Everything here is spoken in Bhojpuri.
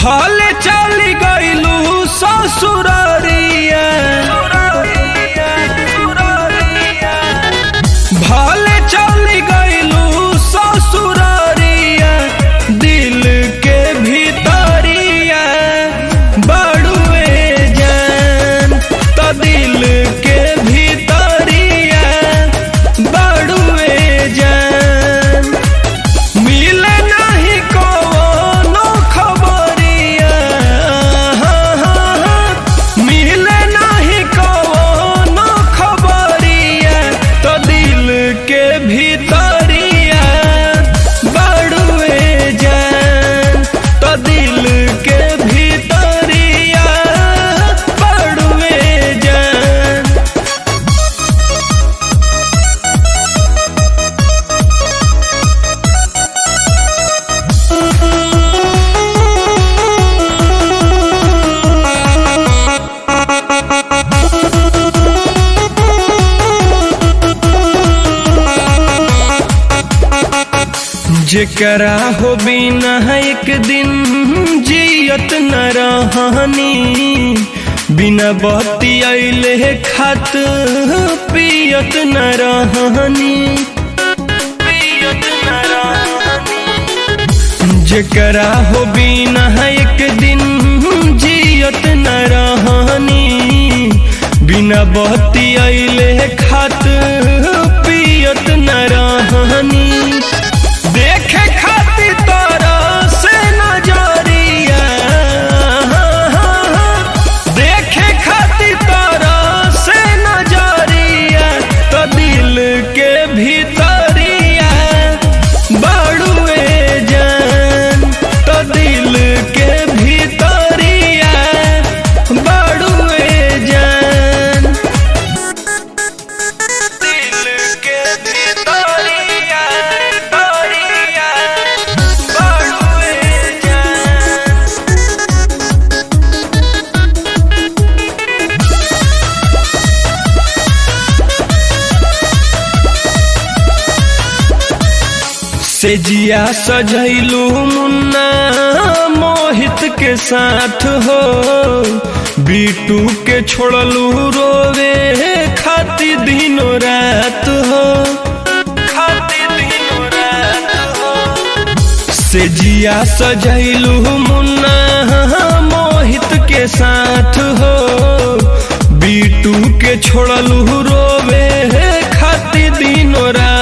भले चली गईलू ससुररिया भले चली गईलू ससुररिया दिल के भीतरिया बड़ुए जान त दिल के भीतरिया बड़ुए जान मिले नहीं कोनो खबरिया मिले नहीं कोनो खबरिया तो दिल के भीतरिया बड़ुए जान तो दिल के भीतरिया बड़ुए जान जेकरा हो बिना एक दिन जियत न रहनी बिना बत्ती अइले खात पियत न रहनी पियत न रहनी जेकरा हो बिना एक दिन जियत न रहनी बिना बत्ती अइले खात पियत न रहनी देखे खातिर तोरा से नजरिया देखे खातिर तोरा से नजरिया तो दिल के भीतरिया बड़ुए जान तो दिल के भीतरिया बड़ुए जान दिल के भीतरिया तोरिया बड़ुए जान से जिया सजैलू मुन्ना मोहित के साथ हो बीटू के छोड़लू रोवे खाती दिनों रात हो खाती दिनों रात हो से जिया सजैलू मुन्ना मोहित के साथ हो बीटू के छोड़लू रोवे खाती दिनों रात